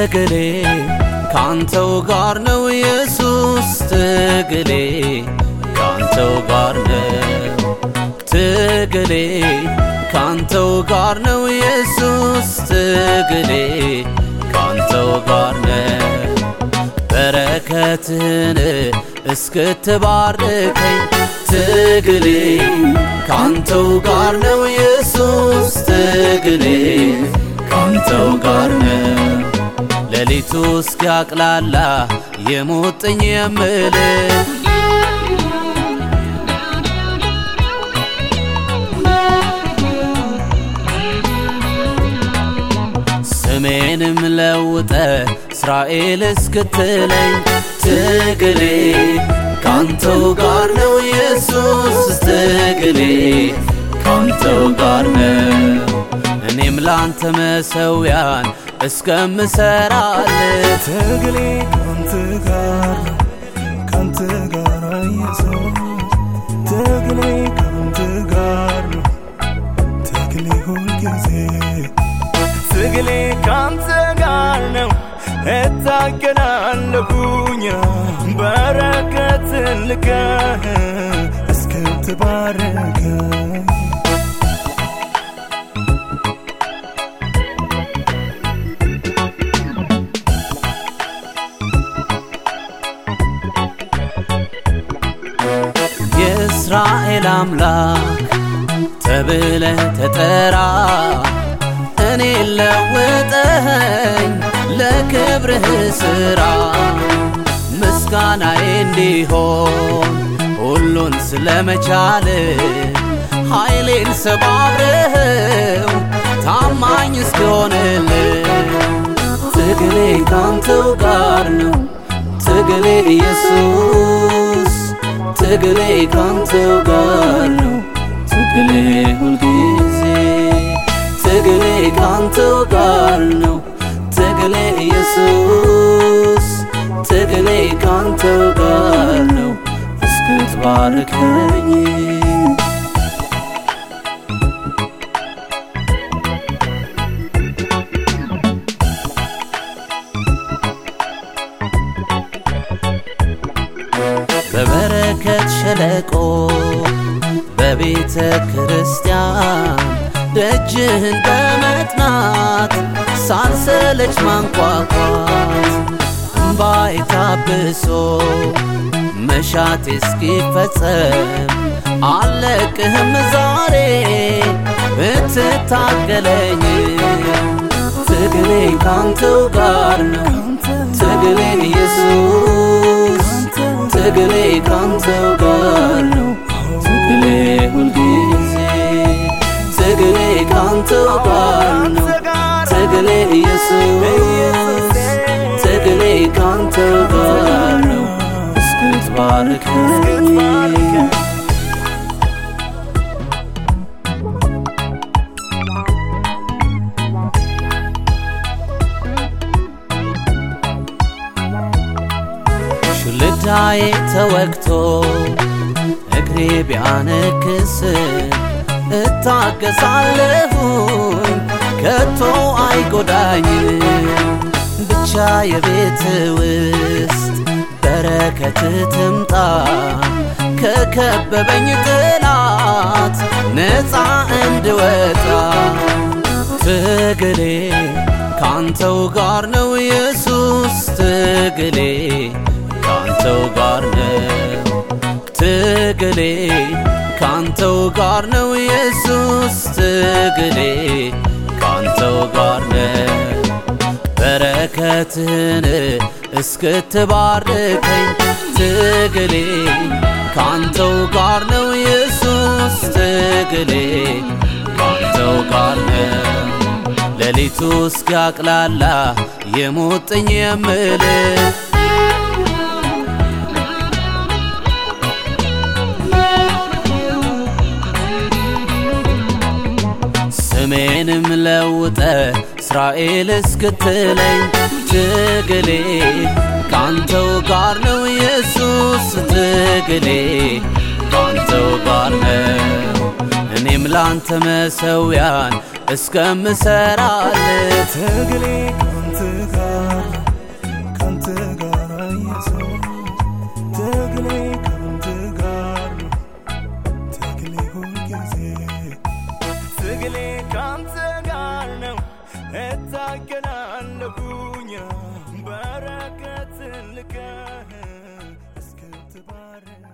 ትግሌ ካንተው ጋር ነው ኢየሱስ ትግሌ ካንተው ጋር ነው ትግሌ ካንተው ጋር ነው ኢየሱስ ትግሌ ካንተው ጋር ነው በረከትን እስክትባርከኝ ትግሌ ካንተው ጋር ነው ኢየሱስ ትግሌ ካንተው ጋር ነው ሌሊቱ እስኪያቅላላ የሙጥኝ የምልህ ስሜንም ለውጠ እስራኤል እስክትለኝ ትግሌ ካንተው ጋር ነው ኢየሱስ ትግሌ ካንተው ጋር ነው እኔም ላንተ መሰውያን እስከምሰራል ትግሌ ካንተ ጋር ነው ካንተ ጋር ኢየሱስ ትግሌ ካንተ ጋር ነው ትግሌ ሁልጊዜ ትግሌ ካንተ ጋር ነው እታገላለሁኝ በረከትን ልከህ እስክትባርከኝ የእስራኤል አምላክ ተብለ ተጠራ እኔ ለውጠኸኝ ለክብርህ ሥራ ምስጋናዬ እንዲሆን ሁሉን ስለመቻል ኃይሌን ሰባብረኸው ታማኝ እስክሆንልህ ትግሌ ካንተው ጋር ነው ትግሌ ኢየሱስ ትግሌ ካንተው ጋር ነው ትግሌ ሁልጊዜ ትግሌ ካንተው ጋር ነው ትግሌ ኢየሱስ ትግሌ ካንተው ጋር ነው እስክትባርከኝ በበረከት ሸለቆ በቤተ ክርስቲያን ደጅህን በመጥናት ሳልሰለች ማንኳኳት እምባዬ ታብሶ መሻቴ እስኪፈጸም አለቅህም ዛሬ ብትታገለኝ ትግሌ ካንተው ጋር ነው ትግሌ ኢየሱስ ትግሌ ካንተው ጋር ነው ትግሌ ሁልጊዜ ትግሌ ካንተው ጋር ነው ትግሌ ኢየሱስ ትግሌ ካንተው ጋር ነው እስክትባርከኝ ሹልዳዬ ተወግቶ እግሬ ቢያነክስ እታገሳለሁኝ ከቶ አይጎዳኝ ብቻ የቤት ውስጥ በረከት ትምጣ ከከበበኝ ጥላት ነፃ እንድወጣ ትግሌ ካንተው ጋር ነው ኢየሱስ ትግሌ ካንተው ጋር ነው ትግሌ ካንተው ጋር ነው ኢየሱስ ትግሌ ካንተው ጋር ነው በረከትን እስክትባርከኝ ትግሌ ካንተው ጋር ነው ኢየሱስ ትግሌ ካንተው ጋር ነው ሌሊቱ እስኪያቅላላ የሙጥኝ የምልህ ስሜንም ለውጠ እስራኤል እስክትለኝ ትግሌ ካንተው ጋር ነው ኢየሱስ ትግሌ ካንተው ጋር ነው እኔም ላንተ መሰውያን እስከምሰራል ትግሌ ካንተ ካንተ ጋር ነው ካንተ ጋር ኢየሱስ ትግሌ ካንተ ጋር ነው ትግሌ ሁልጊዜ ትግሌ ካንተ ጋር ነው እታገላለሁኝ በረከትን ልከህ እስክትባረክ